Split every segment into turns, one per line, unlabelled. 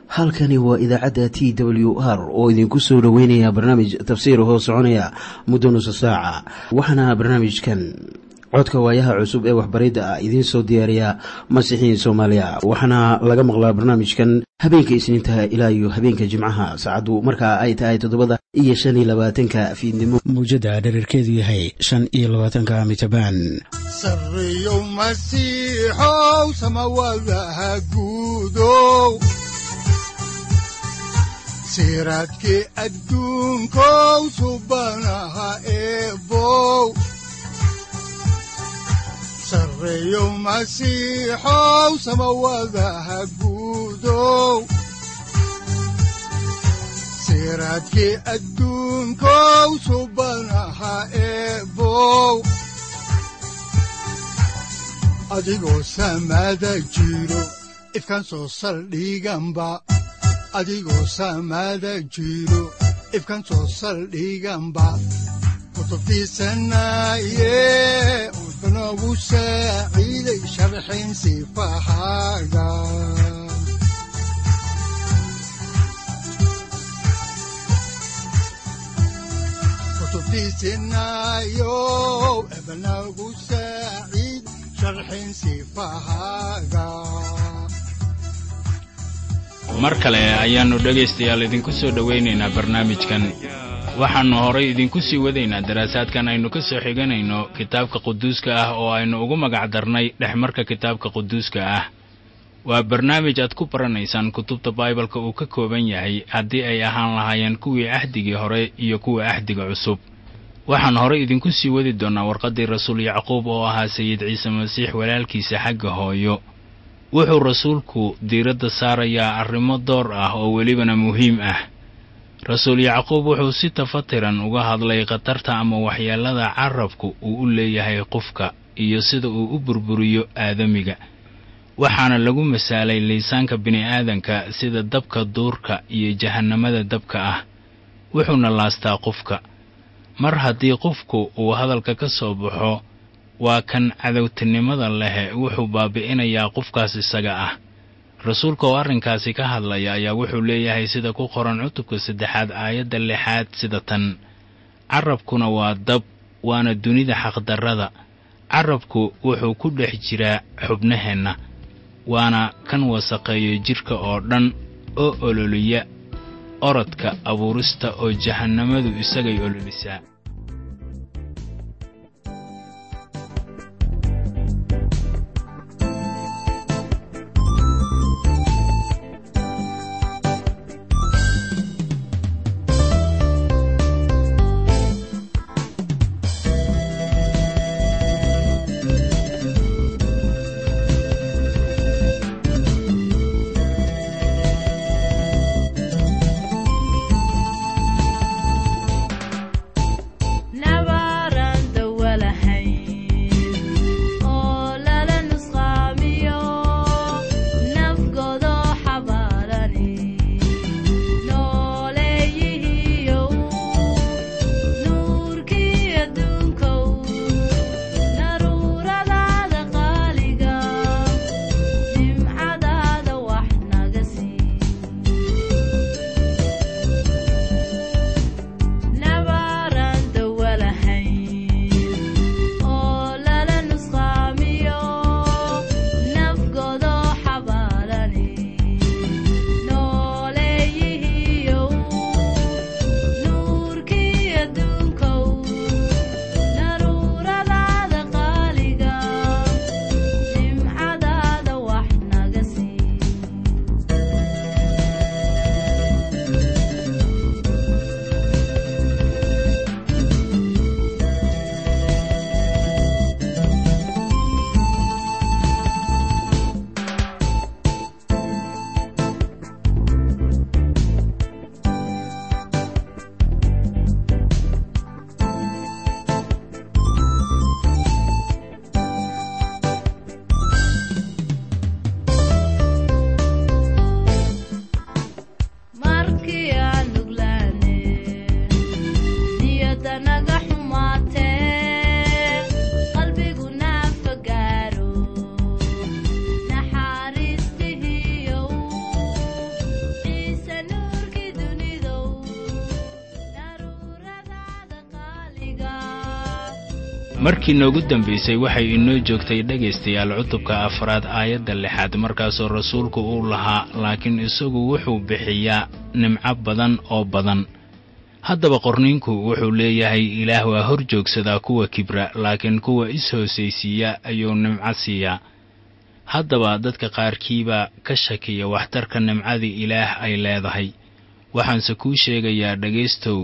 halkani waa idaacadda t w r oo idinku soo dhoweynaya barnaamij tafsiir hoo soconaya muddo nusa saaca waxaana barnaamijkan codka waayaha cusub ee waxbaridda ah idiin soo diyaariya masiixiin soomaaliya waxaana laga maqlaa barnaamijkan habeenka isniintaha ilaa iyo habeenka jimcaha saacaddu markaa ay tahay toddobada iyo shan iyo labaatanka fiidnimo mawjadda dhererkeedu yahay shan iyo labaatanka mitrbaan
sareyow masiixow samawadaha guudow siraadkii adduunkow subanaha eebow sareyow masiixow samawadaha guudow siraadkii adduunkow subanaha eebow adigoo samada jiro ifkaan soo saldhiganba adigoo samada jiro ifkaan soo saldhiganba kutubtiisanaye unogu saaciiday sharxin sifahaaga kutubtiisinayo ebnagu saaciid sharxin sifahaaga
mar kale ayaannu dhegaystayaal idinku soo dhowaynaynaa barnaamijkan waxaannu horay idinku sii wadaynaa daraasaadkan aynu ka soo xiganayno kitaabka quduuska ah oo aynu ugu magac darnay dhexmarka kitaabka quduuska ah waa barnaamij aad ku baranaysaan kutubta baibalka uu ka kooban yahay haddii ay ahaan lahaayeen kuwii ahdigii hore iyo kuwa ahdiga cusub waxaan horay idinku sii wadi doonnaa warqaddii rasuul yacquub oo ahaa sayid ciise masiix walaalkiisa xagga hooyo wuxuu rasuulku diiradda saarayaa arrimo door ah oo welibana muhiim ah rasuul yacquub wuxuu si tafatiran uga hadlay khatarta ama waxyeellada carabku uu u leeyahay qofka iyo sida uu u burburiyo aadamiga waxaana lagu masaalay liisaanka bini'aadanka sida dabka duurka iyo jahannamada dabka ah wuxuuna laastaa qofka mar haddii qofku uu hadalka ka soo baxo waa kan cadowtinimada lehe wuxuu baabi'inayaa qofkaas isaga ah rasuulka oo arrinkaasi ka hadlaya ayaa wuxuu leeyahay sida ku qoran cutubka saddexaad aayadda lixaad sida tan carabkuna waa dab waana dunida xaqdarrada carabku wuxuu ku dhex jiraa xubnaheenna waana kan wasaqeeya jidhka oo dhan oo ololiya orodka abuurista oo jahannamadu isagay ololisaa markii noogu dambaysay waxay inoo joogtay dhegaystayaal cutubka afraad aayadda lixaad markaasoo rasuulku uu lahaa laakiin isagu wuxuu bixiyaa nimco badan oo badan haddaba qorniinku wuxuu leeyahay ilaah waa hor joogsadaa kuwa kibra laakiin kuwa is-hoosaysiiya ayuu nimco siiyaa haddaba dadka qaarkiibaa ka shakiya waxtarka nimcadii ilaah ay leedahay waxaanse kuu sheegayaa dhegaystow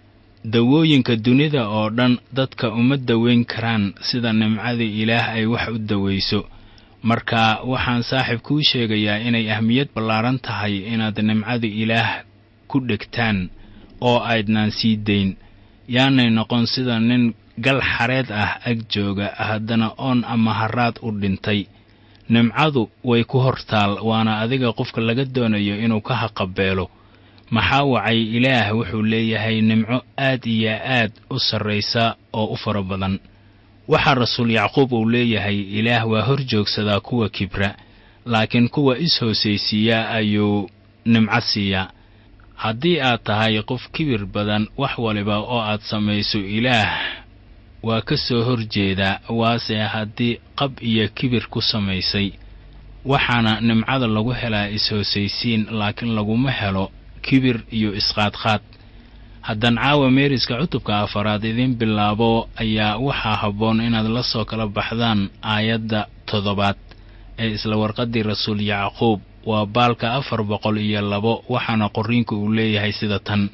dawooyinka dunida oo dhan dadka uma daweyn karaan sida nimcadii ilaah ay wax u dawayso marka waxaan saaxiib kuu sheegayaa inay ahmiyad ballaaran tahay inaad nimcada ilaah ku dhegtaan oo aydnaan sii dayn yaanay noqon sida nin gal xareed ah ag jooga haddana oon ama haraad u dhintay nimcadu way ku hortaal waana adiga qofka laga doonayo inuu ka haqabeelo maxaa wacay ilaah wuxuu leeyahay nimco aad iyo aad u sarraysa oo u fara badan waxaa rasuul yacquub uu leeyahay ilaah waa hor joogsadaa kuwa kibra laakiin kuwa is-hoosaysiiya ayuu nimco siiyaa haddii aad tahay qof kibir badan wax waliba oo aad samayso ilaah waa ka soo hor jeedaa waase haddii qab iyo kibir ku samaysay waxaana nimcada lagu helaa is-hoosaysiin laakiin laguma helo kibir iyo isqaadqaad haddaan caawa meeriska cutubka afaraad idiin bilaabo ayaa waxaa habboon inaad la soo kala baxdaan aayadda toddobaad ee isla warqaddii rasuul yacquub waa baalka afar boqol iyo labo waxaana qorriinku uu leeyahay sida tan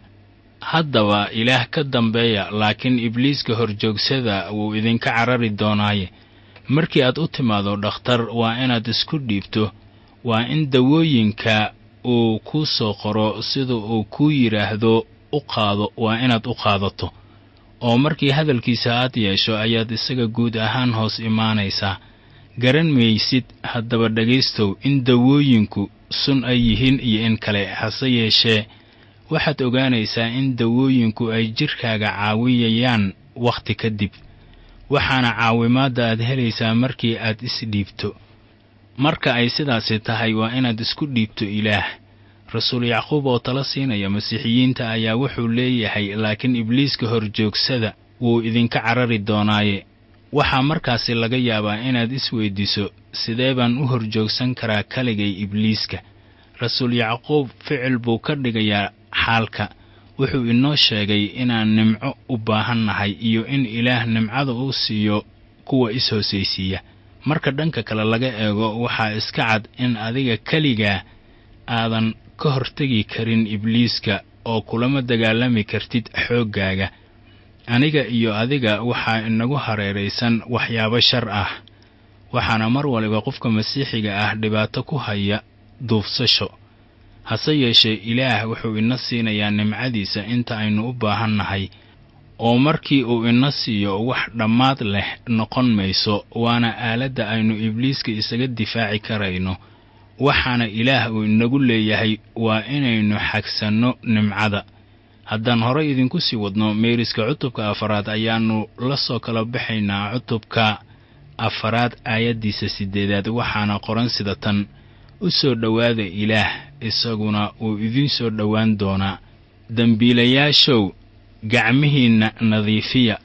haddaba ilaah ka dambeeya laakiin ibliiska horjoogsada wuu idinka carari doonaaye markii aad u timaado dhakhtar waa inaad isku dhiibto waa in dawooyinka uu kuu soo qoro sida uu kuu yidhaahdo u qaado waa inaad u qaadato oo markii hadalkiisa aad yeesho ayaad isaga guud ahaan hoos imaanaysaa garan maysid haddaba dhegaystow in dawooyinku sun ay yihiin iyo in kale hase yeeshee waxaad ogaanaysaa in dawooyinku ay jidhkaaga caawiyayaan wakhti kadib waxaana caawimaadda aad helaysaa markii aad isdhiibto marka ay sidaasi tahay waa inaad isku dhiibto ilaah rasuul yacquub oo tala siinaya masiixiyiinta ayaa wuxuu leeyahay laakiin ibliiska horjoogsada wuu idinka carari doonaaye waxaa markaasi laga yaabaa inaad isweydiiso sidee baan u horjoogsan karaa kaligay ibliiska rasuul yacquub ficil buu ka dhigayaa xaalka wuxuu inoo sheegay inaan nimco u baahan nahay iyo in ilaah nimcada uu siiyo kuwa is-hoosaysiiya marka dhanka kale laga eego waxaa iska cad in adiga keligaa aadan ka hortegi karin ibliiska oo kulama dagaalami kartid xooggaaga aniga iyo adiga waxaa inagu hareeraysan waxyaabo shar ah waxaana mar waliba qofka masiixiga ah dhibaato ku haya duufsasho hase yeeshee ilaah wuxuu ina siinayaa nimcadiisa inta aynu u baahan nahay oo markii uu ina siiyo wax dhammaad leh noqon mayso waana aaladda aynu ibliiska isaga difaaci karayno waxaana ilaah uu inagu leeyahay waa inaynu xagsanno nimcada haddaan horey idinku sii wadno meeriska cutubka afaraad ayaannu la soo kala baxaynaa cutubka afaraad aayaddiisa siddeedaad waxaana qoran sida tan u soo dhowaada ilaah isaguna wuu idiin soo dhowaan doonaa dembiilayaashow gacmihiinna nadiifiya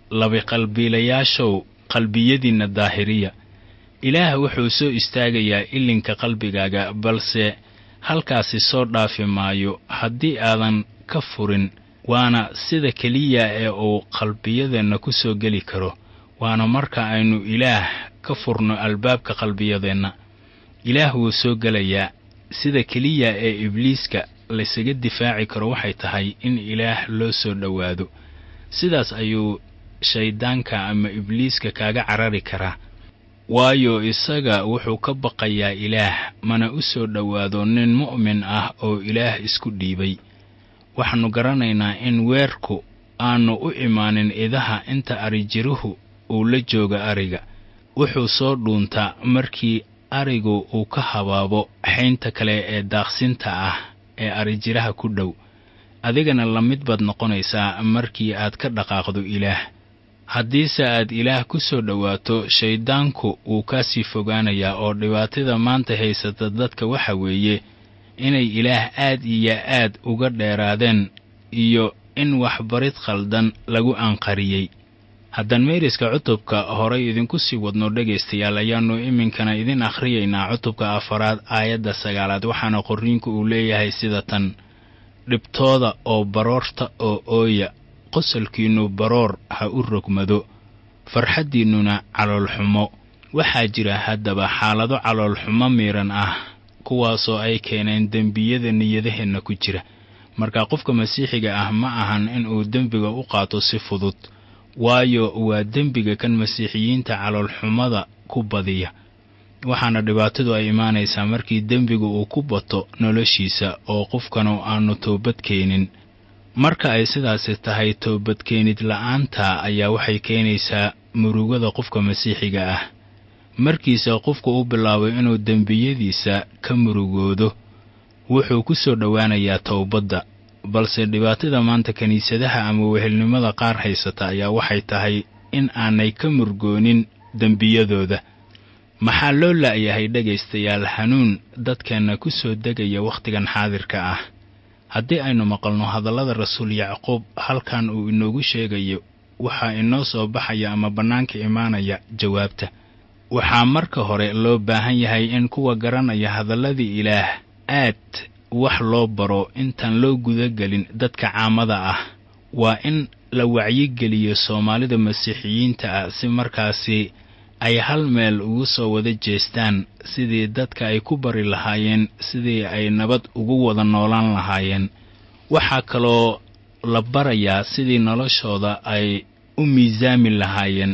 labiqalbiilayaashow qalbiyadiinna daahiriya ilaah wuxuu soo istaagayaa ilinka qalbigaaga balse halkaasi soo dhaafi maayo haddii aadan ka furin waana sida keliya ee uu qalbiyadeenna ku soo geli karo waana marka aynu ilaah ka furno albaabka qalbiyadeenna ilaah wuu soo gelayaa sida keliya ee ibliiska laysaga difaaci karo waxay tahay in ilaah loo soo dhowaado sidaas ayuu shayddaanka ama ibliiska kaaga carari karaa waayo isaga wuxuu ka baqayaa ilaah mana u soo dhowaado nin mu'min ah oo ilaah isku dhiibay waxaannu garanaynaa in weerku aannu u imaanin idaha inta arijiruhu uu la jooga ariga wuxuu soo dhuuntaa markii arigu uu ka habaabo xaynta kale ee daaqsinta ah ee arijiraha ku dhow adigana la mid baad noqonaysaa markii aad ka dhaqaaqdo ilaah haddiise aad ilaah ku soo dhowaato shayddaanku wuu kaa sii fogaanayaa oo dhibaatada maanta haysata dadka waxa weeye inay ilaah aad iyo aad uga dheeraadeen iyo in waxbarid khaldan lagu anqariyey haddaan meeriska cutubka horay idinku sii wadno dhegaystayaal ayaannu iminkana idin akhriyaynaa cutubka afaraad aayadda sagaalaad waxaana qorriinku uu leeyahay sida tan dhibtooda oo baroorta oo ooya qosolkiinnu baroor ha u rogmado farxaddiinnuna caloolxumo waxaa jira haddaba xaalado caloolxumo miiran ah kuwaasoo ay keeneen dembiyada niyadaheenna ku jira marka qofka masiixiga ah ma ahan inuu dembiga u qaato si fudud waayo waa dembiga kan masiixiyiinta caloolxumada ku badiya waxaana dhibaatadu ay imaanaysaa markii dembigu uu ku bato noloshiisa oo qofkanu aanu toobad keenin marka ay sidaasi tahay toobadkeenid la'aanta ayaa waxay keenaysaa murugada qofka masiixiga ah markiisa qofku u bilaabay inuu dembiyadiisa ka murugoodo wuxuu ku soo dhowaanayaa towbadda balse dhibaatada maanta kiniisadaha ama wehelnimada qaar haysata ayaa waxay tahay in aanay ka murgoonin dembiyadooda maxaa loo la'yahay dhegaystayaal hanuun dadkeenna ku soo degaya wakhtigan xaadirka ah haddii aynu maqalno hadallada rasuul yacquub halkan uu inoogu sheegayo waxaa inoo soo baxaya ama bannaanka imaanaya jawaabta waxaa marka hore loo baahan yahay in kuwa garanaya hadalladii ilaah aad wax loo baro intaan loo gudagelin dadka caamada ah waa in la wacyigeliyo soomaalida masiixiyiinta ah si markaasi ay hal meel ugu soo wada jeestaan sidii dadka ay ku bari lahaayeen sidii ay nabad ugu wada noolaan lahaayeen waxaa kaloo la barayaa sidii noloshooda ay u miisaami lahaayeen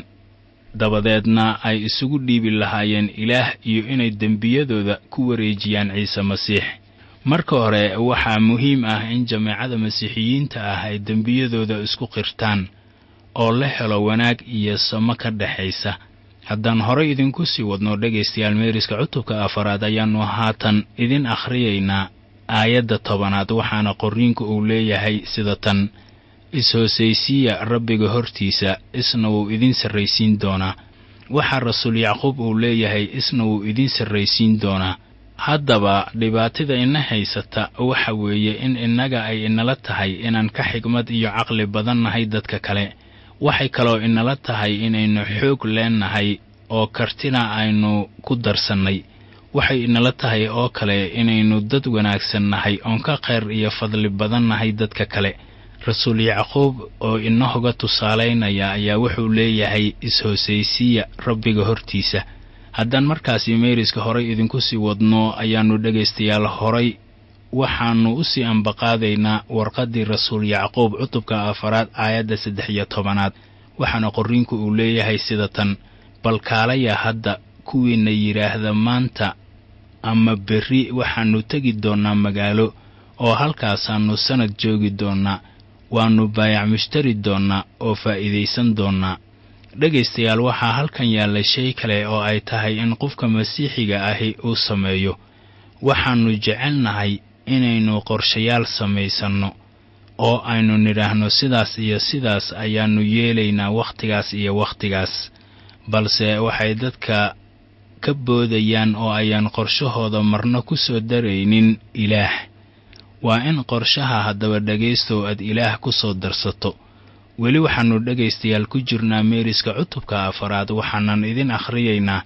dabadeedna ay isugu dhiibi lahaayeen ilaah iyo inay dembiyadooda ku wareejiyaan ciise masiix marka hore waxaa muhiim ah in jameecada masiixiyiinta ah ay dembiyadooda isku qirtaan oo la helo wanaag iyo samo ka dhexaysa haddaan horay idinku sii wadno dhegaystayaal meeriska cutubka afaraad ayaannu haatan idin akhriyaynaa aayadda tobanaad waxaana qorriinku uu leeyahay sida tan is-hoosaysiiya rabbiga hortiisa isna wuu idin sarraysiin doonaa waxaa rasuul yacquub uu leeyahay isna wuu idin sarraysiin doonaa haddaba dhibaatada ina haysata waxa weeye in innaga ay inala tahay inaan ka xigmad iyo caqli badan nahay dadka kale waxay kaloo inala tahay inaynu xoog leennahay oo kartina aynu ku darsannay waxay inala tahay oo kale inaynu dad wanaagsan nahay oon ka khayr iyo fadli badan nahay dadka kale rasuul yacquub oo inahoga tusaalaynaya ayaa wuxuu leeyahay is-hoosaysiiya rabbiga hortiisa haddaan markaasi meeriska horay idinku sii wadno ayaannu dhegaystayaal horay waxaannu u sii ambaqaadaynaa warqaddii rasuul yacquub cutubka afaraad aayadda saddex iyo tobanaad waxaana qorriinku uu leeyahay sida tan bal kaalaya hadda kuwiina yidhaahda maanta ama berri waxaannu tegi doonnaa magaalo oo halkaasaannu sannad joogi doonnaa waannu baayac mushtari doonnaa oo faa'iidaysan doonnaa dhegaystayaal waxaa halkan yaalla shay kale oo ay tahay in qofka masiixiga ahi uu sameeyo waxaannu jecelnahay inaynu qorshayaal samaysanno oo aynu nidhaahno sidaas iyo sidaas ayaannu yeelaynaa wakhtigaas iyo wakhtigaas balse waxay dadka ka boodayaan oo ayaan qorshahooda marna ku soo daraynin ilaah waa in qorshaha haddaba dhegaystow aad ilaah ku soo darsato weli waxaannu dhegaystayaal ku jirnaa meeriska cutubka afaraad waxaanan idin akhriyaynaa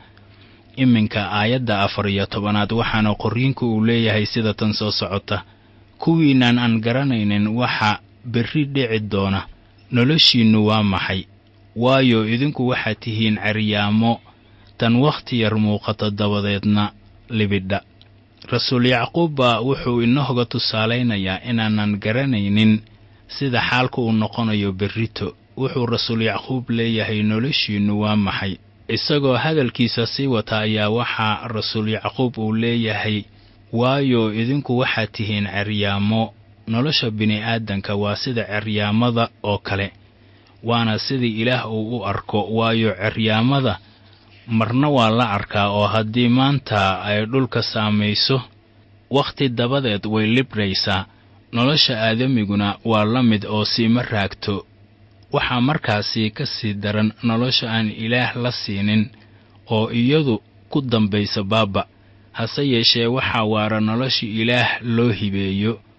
iminka aayadda afar iyo tobanaad waxaana qorriinku uu leeyahay sida tan soo socota kuwiinaan aan garanaynin waxa berri dhici doona noloshiinnu waa maxay waayo idinku waxaad tihiin ceryaamo tan wakhti yar muuqato dabadeedna libidha rasuul yacquubba wuxuu inahoga tusaalaynayaa inaanan garanaynin sida xaalka uu noqonayo berrito wuxuu rasuul yacquub leeyahay noloshiinnu waa maxay isagoo hadalkiisa sii wata ayaa waxaa rasuul yacquub uu leeyahay waayo idinku waxaad tihiin ceryaamo nolosha bini'aadanka waa sida ceryaamada oo kale waana sidii ilaah uu u arko waayo ceryaamada marna waa la arkaa oo haddii maanta ay dhulka saamayso wakhti dabadeed way libraysaa nolosha aadamiguna waa la mid oo siima raagto waxaa markaasi ka sii daran nolosha aan ilaah la siinin oo iyadu ku dambaysa baaba hase yeeshee waxaa waara nolosha ilaah loo hibeeyo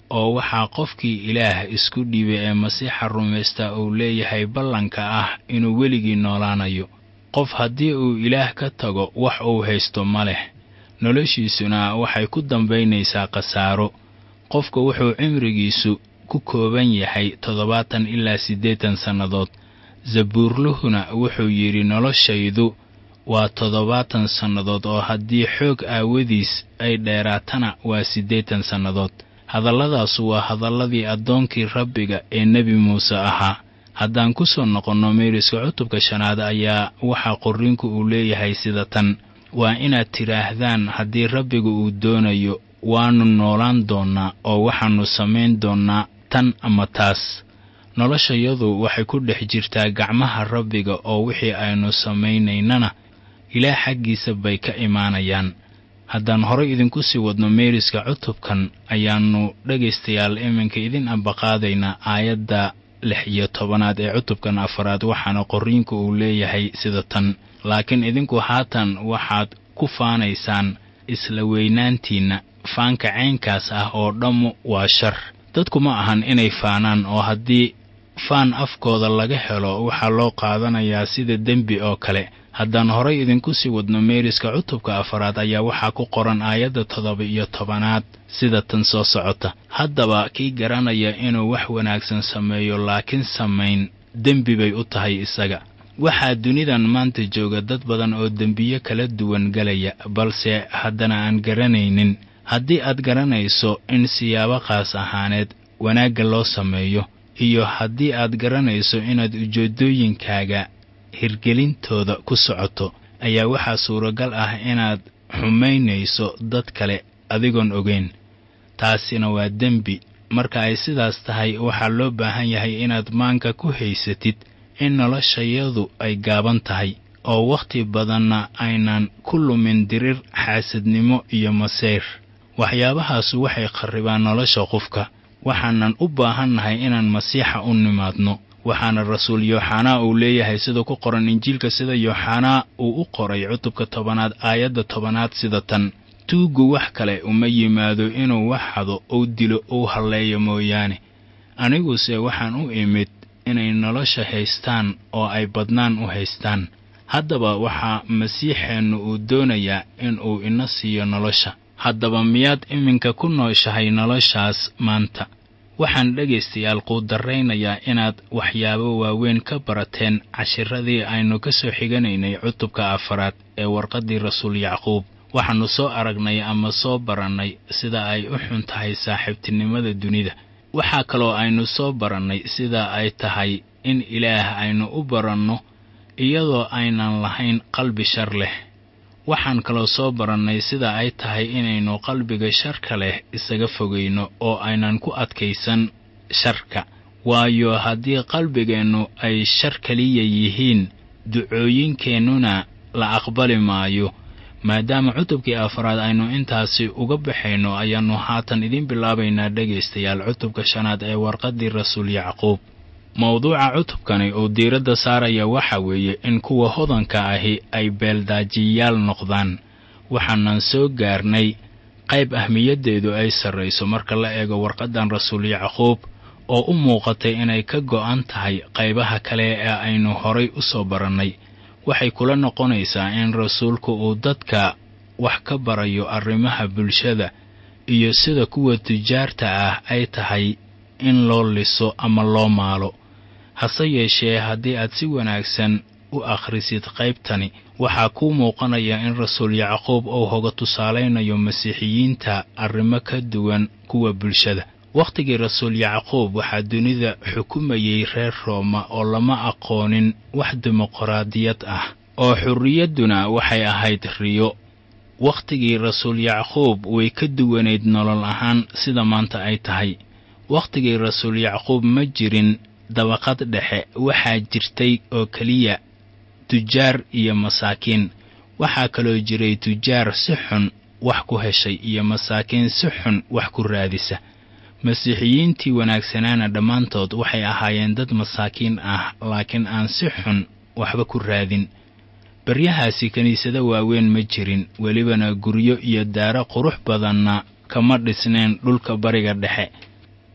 oo waxaa qofkii ilaah isku dhiibay ee masiixa rumaysta uu leeyahay ballanka ah inuu weligii noolaanayo qof haddii uu ilaah ka tago wax uu haysto ma leh noloshiisuna waxay ku dambaynaysaa khasaaro qofka wuxuu cimrigiisu ku kooban yahay toddobaatan ilaa siddeetan sannadood sabuurluhuna wuxuu yidhi noloshaydu waa toddobaatan sannadood oo haddii xoog aawadiis ay dheeraatana waa siddeetan sannadood hadalladaasu waa hadalladii addoonkii rabbiga ee nebi muuse ahaa haddaan ku soo noqonno meeriska cutubka shanaad ayaa waxaa qorriinku uu leeyahay sida tan waa inaad tidhaahdaan haddii rabbiga uu doonayo waannu noolaan doonnaa oo waxaannu samayn doonnaa tan ama taas noloshayadu waxay ku dhex jirtaa gacmaha rabbiga oo wixii aynu samaynaynana ilaah xaggiisa bay ka imaanayaan haddaan horay idinku sii wadno meeriska cutubkan ayaannu dhegaystayaal iminka idin ambaqaadaynaa aayadda lix iyo tobanaad ee cutubkan afaraad waxaana qorriinku uu leeyahay sida tan laakiin idinku haatan waxaad ku faanaysaan isla weynaantiinna faanka caynkaas ah oo dhammu waa shar dadku ma ahan inay faanaan oo haddii faan afkooda laga helo waxaa loo qaadanayaa sida dembi oo kale haddaan horay idinku sii wadno meeriska cutubka afaraad ayaa waxaa ku qoran aayadda toddoba iyo tobanaad sida tan soo socota haddaba kii garanaya inuu wax wanaagsan sameeyo laakiin samayn dembi bay u tahay isaga waxaa dunidan maanta jooga dad badan oo dembiyo kala duwan galaya balse haddana aan garanaynin haddii aad garanayso in siyaabo qaas ahaaneed wanaagga loo sameeyo iyo haddii aad garanayso inaad ujeeddooyinkaaga hirgelintooda ku socoto ayaa waxaa suuragal ah inaad xumaynayso dad kale adigoon ogeyn taasina waa dembi marka ay sidaas tahay waxaa loo baahan yahay inaad maanka ku haysatid in noloshayadu ay gaaban tahay oo wakhti badanna aynan ku lumin dirir xaasadnimo iyo masayr waxyaabahaasu waxay kharribaan nolosha qofka waxaanan u baahannahay inaan masiixa u nimaadno waxaana rasuul yooxanaa uu leeyahay sida ku qoran injiilka sida yooxanaa uu u qoray cutubka tobanaad aayadda tobanaad sida tan tuuggu wax kale uma yimaado inuu wax hado ou dilo ou halleeyo mooyaane aniguse waxaan u imid inay nolosha haystaan oo ay badnaan u haystaan haddaba waxaa masiixeennu uu doonayaa inuu ina siiyo nolosha haddaba miyaad iminka ku nooshahay noloshaas maanta waxaan dhegaystayaal quudarraynayaa inaad waxyaabo waaweyn ka barateen cashiradii aynu ka soo xiganaynay cutubka afaraad ee warqaddii rasuul yacquub waxaannu soo aragnay ama soo barannay sida ay u xun tahay saaxiibtinimada dunida waxaa kaloo aynu soo barannay sida ay tahay in ilaah aynu u baranno iyadoo aynan lahayn qalbi shar leh waxaan kaloo soo barannay sida ay tahay inaynu qalbiga sharka leh isaga fogayno oo aynan ku adkaysan sharka waayo haddii qalbigeennu ay shar keliya yihiin ducooyinkeennuna la aqbali maayo maadaama cutubkii afraad aynu intaasi uga baxayno ayaannu haatan idiin bilaabaynaa dhegaystayaal cutubka shanaad ee warqaddii rasuul yacquub mawduuca cutubkani uu diiradda saaraya waxa weeye in kuwa hodanka ahi ay beeldaajiyayaal noqdaan waxaanan soo gaarnay qayb ahmiyaddeedu ay sarrayso marka la eego warqaddan rasuul yacquub oo u muuqatay inay ka go'an tahay qaybaha kale ee aynu horay u soo barannay waxay kula noqonaysaa in rasuulku uu dadka wax ka barayo arrimaha bulshada iyo sida kuwa tujaarta ah ay tahay in loo liso ama loo maalo hase yeeshee haddii aad si wanaagsan u akhrisid qaybtani waxaa kuu muuqanaya in rasuul yacquub uu hoga tusaalaynayo masiixiyiinta arrimo ka duwan kuwa bulshada wakhtigii rasuul yacquub waxaa dunida xukumayey reer rooma oo lama aqoonin wax dimuqraadiyad ah oo xurriyadduna waxay ahayd riyo wakhtigii rasuul yacquub way ka duwanayd nolol ahaan sida maanta ay tahay wakhtigii rasuul yacquub ma jirin dabaqad dhexe waxaa jirtay oo keliya tujaar iyo masaakiin waxaa kaloo jiray tujaar si xun wax ku heshay iyo masaakiin si xun wax ku raadisa masiixiyiintii wanaagsanaana dhammaantood waxay ahaayeen dad masaakiin ah laakiin aan si xun waxba ku raadin baryahaasi kiniisado waaweyn ma jirin welibana guryo iyo daaro qurux badanna kama dhisneen dhulka bariga dhexe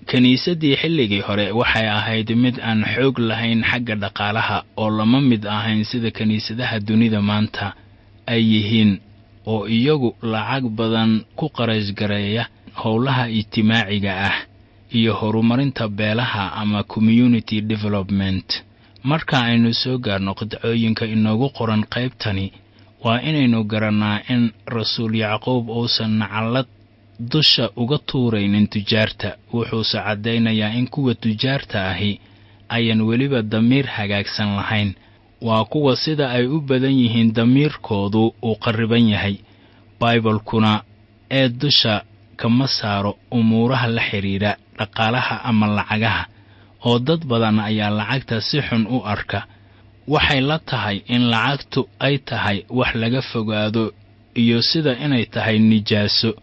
kiniisaddii xilligii hore waxay ahayd mid aan xoog lahayn xagga dhaqaalaha oo lama mid ahayn sida kiniisadaha dunida maanta ay yihiin oo iyagu lacag badan ku qarashgareeya howlaha ijtimaaciga ah iyo horumarinta beelaha ama community development marka aynu soo gaarno qidcooyinka inoogu qoran qaybtani waa inaynu garannaa in rasuul yacquub uusan nacallad dusha uga tuuraynin tujaarta wuxuuse caddaynayaa in kuwa tujaarta ahi ayan weliba damiir hagaagsan lahayn waa kuwa sida ay u badan yihiin damiirkoodu uu qarriban yahay baibalkuna ee dusha kama saaro umuuraha la xidhiidha dhaqaalaha ama lacagaha oo dad badan ayaa lacagta si xun u arka waxay la tahay in lacagtu ay tahay wax laga fogaado iyo sida inay tahay nijaaso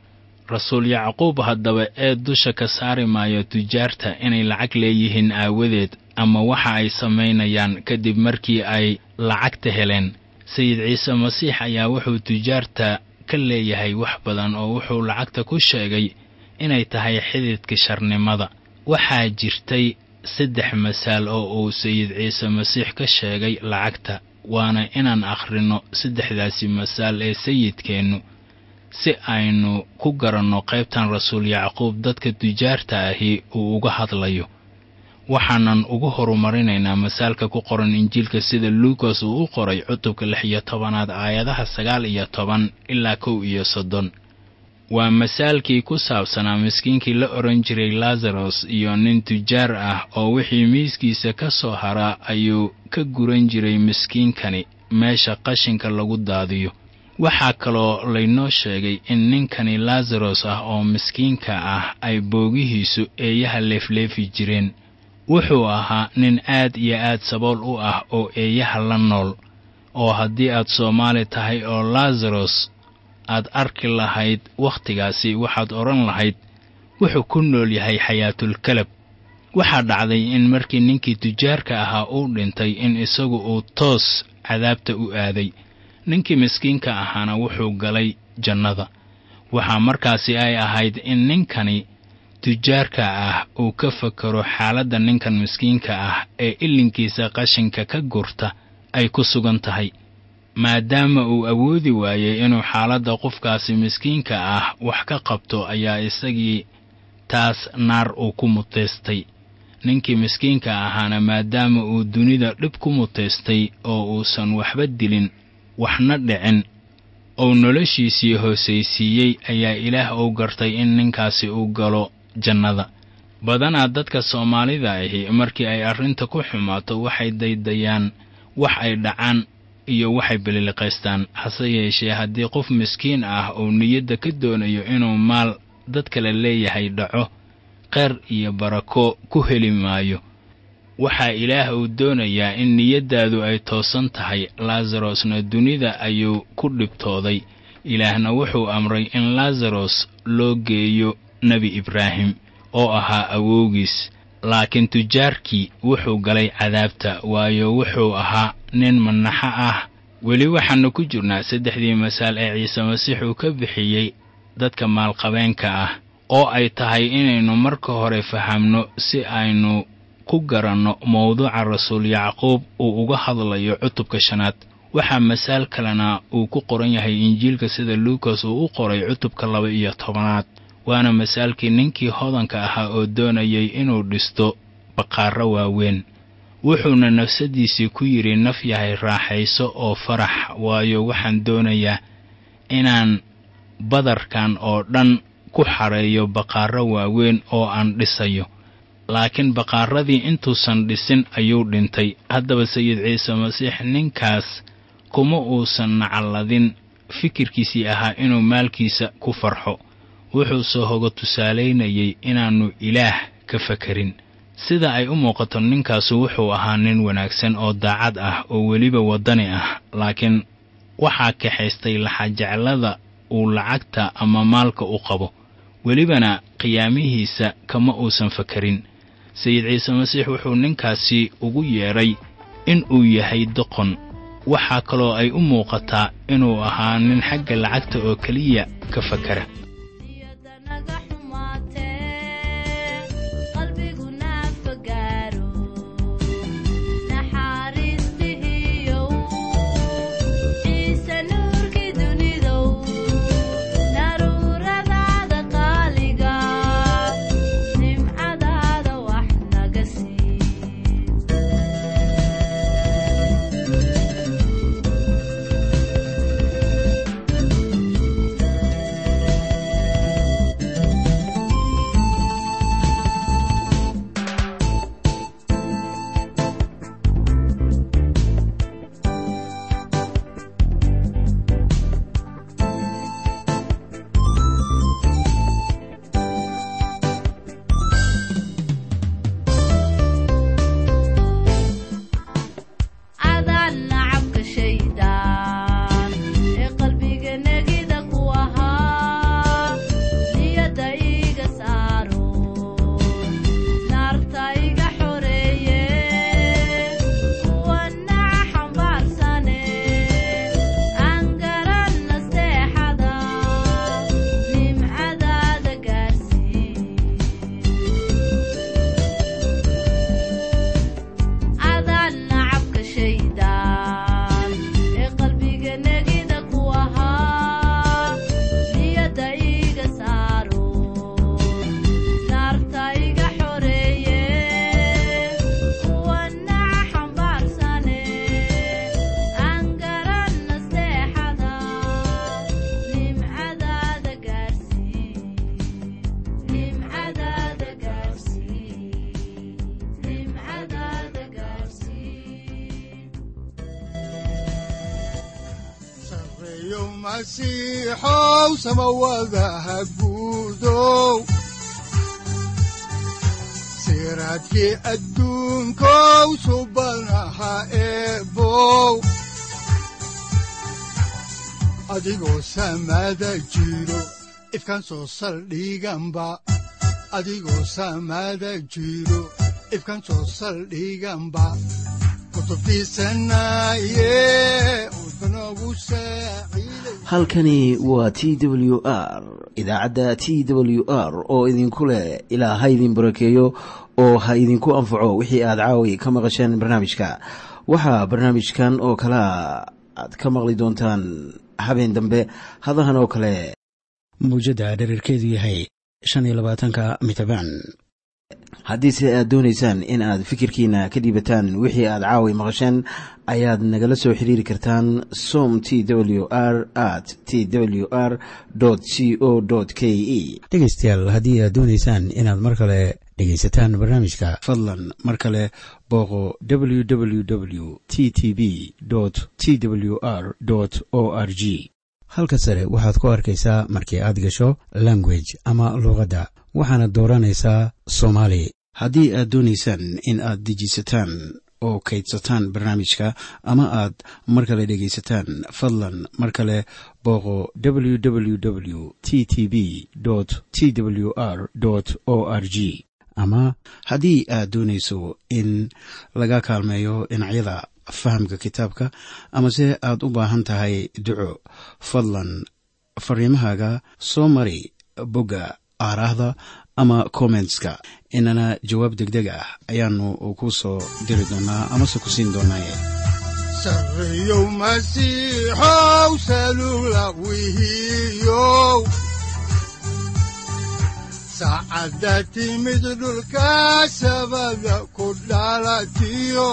rasuul yacquub haddaba ee dusha ka saari maayo tujaarta inay lacag leeyihiin aawadeed ama waxa ay samaynayaan kadib markii ay lacagta heleen sayid ciise masiix ayaa wuxuu tujaarta ka leeyahay wax badan oo wuxuu lacagta ku sheegay inay tahay xididka sharnimada waxaa jirtay saddex masaal oo uu sayid ciise masiix ka sheegay lacagta waana inaan akhrinno saddexdaasi masaal ee sayidkeennu si aynu ku garanno qaybtan rasuul yacquub dadka tujaarta ahi uu uga hadlayo waxaanan ugu horumarinaynaa masaalka ku qoran injiilka sida luukas uu u qoray cutubka lix iyo tobanaad aayadaha sagaal iyo toban ilaa kow iyo soddon waa masaalkii ku saabsanaa miskiinkii la odhan jiray lazaros iyo nin tujaar ah oo wixii miiskiisa ka soo haraa ayuu ka guran jiray miskiinkani meesha qashinka lagu daadiyo waxaa kaloo laynoo sheegay in ninkani lazaros ah oo miskiinka ah ay boogihiisu eeyaha leefleefi jireen wuxuu ahaa nin aad iyo aad sabool u ah oo eeyaha la nool oo haddii aad soomaali tahay oo lazaros aad arki lahayd wakhtigaasi waxaad odhan lahayd wuxuu ku nool yahay xayaatulkalab waxaa dhacday in markii ninkii tujaarka ahaa uu dhintay in isagu uu toos cadaabta u aaday ninkii miskiinka ahaana wuxuu galay jannada waxaa markaasi ay ahayd in ninkani tujaarka ah uu ka fakaro xaaladda ninkan miskiinka ah ee ilinkiisa qashinka ka gurta ay ku sugan tahay maadaama uu awoodi waayey inuu xaaladda qofkaasi miskiinka ah wax ka qabto ayaa isagii taas naar uu ku mutaystay ninkii miskiinka ahaana maadaama uu dunida dhib ku mutaystay oo uusan waxba dilin waxna dhicin ou noloshiisii hoosaysiiyey ayaa ilaah uu gartay in ninkaasi uu galo jannada badanaa dadka soomaalida ahi markii ay arrinta ku xumaato waxay daydayaan wax ay dhacaan iyo waxay beliliqaystaan hase yeeshee haddii qof miskiin ah uu niyadda ka doonayo inuu maal dad kale leeyahay dhaco qeyr iyo barako ku heli maayo waxaa ilaah uu doonayaa in niyaddaadu ay toosan tahay lazarosna dunida ayuu ku dhibtooday ilaahna wuxuu amray in lazaros loo geeyo nebi ibraahim oo ahaa awowgiis laakiin tujaarkii wuxuu galay cadaabta waayo wuxuu ahaa nin manaxo ah weli waxaannu ku jirnaa saddexdii masaal ee ciise masiix uu ka bixiyey dadka maalqabeenka ah oo ay tahay inaynu marka hore fahamno si aynu ku garanno mawduuca rasuul yacquub uu uga hadlayo cutubka shanaad waxaa masaal kalena uu ku qoran yahay injiilka sida luukas uu u qoray cutubka laba iyo tobanaad waana masaalkii ninkii hodanka ahaa oo doonayay inuu dhisto baqaarro waaweyn wuxuuna nafsaddiisii ku yidhi naf yahay raaxayso oo farax waayo waxaan doonayaa inaan badarkan oo dhan ku xareeyo baqaarro waaweyn oo aan dhisayo laakiin baqaaradii intuusan dhisin ayuu dhintay haddaba sayid ciise masiix ninkaas kuma uusan nacalladin fikirkiisii ahaa inuu maalkiisa ku farxo wuxuuse hoga tusaalaynayay inaannu ilaah ka fakarin sida ay u muuqato ninkaasu wuxuu ahaa nin wanaagsan oo daacad ah oo weliba waddani ah laakiin waxaa kaxaystay laxajeclada uu lacagta ama maalka u qabo welibana qiyaamihiisa kama uusan fakarin sayid ciise masiix wuxuu ninkaasi ugu yeedhay in uu yahay doqon waxaa kaloo ay u muuqataa inuu ahaa nin xagga lacagta oo keliya ka fakara
iyadanaga xumaatee
masiixow samawadaha guudow siraadkii adduunkow subanaha eebow adigoo samada jiro ifkan soo saldhiganba adigoo samada jiro ifkan soo saldhiganba
halkani waa t w r idaacadda t w r oo idinku leh ilaa ha idin barakeeyo oo ha idinku anfaco wixii aad caawi ka maqasheen barnaamijka waxaa barnaamijkan oo kalea aad ka maqli doontaan habeen dambe hadahan oo kale mawjadda dherarkeedu yahay shan iyo labaatanka mitrbaan haddiise aad doonaysaan in aad fikirkiina ka dhiibataan wixii aad caawi maqasheen ayaad nagala soo xiriiri kartaan som t w r at t w r c o k e dhegeystayaal haddii aad doonaysaan inaad mar kale dhegaysataan barnaamijka fadlan mar kale booqo www t t b t w r o r g halka sare waxaad ku arkaysaa markii aad gasho language ama luuqadda waxaana dooranaysaa soomaali haddii aad doonaysaan in aad dejisataan oo kaydsataan barnaamijka ama aad mar kale dhegaysataan fadlan mar kale booqo www t t b t w r o r g ama haddii aad doonayso in laga kaalmeeyo dhinacyada fahamka kitaabka amase aad u baahan tahay duco fadlan fariimahaaga soo mari bogga aaraahda ama kommentska inana jawaab deg deg ah ayaanu ku soo diri doonaa amase ku siin doonaaye
sareyow masiixow salula wihiyow saacadda timid dhulka sabada ku dhalatiyo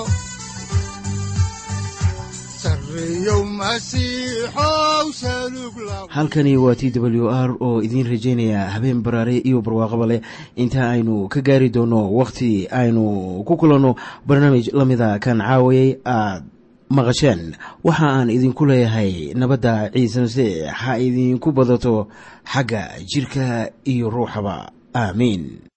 halkani waa t w r oo idiin rajaynaya habeen baraare iyo barwaaqaba leh inta aynu ka gaari doono wakhti aynu ku kulanno barnaamij la mida kan caawayay aad maqasheen waxa aan idinku leeyahay nabadda ciise masiix ha idinku badato xagga jidhka iyo ruuxaba aamiin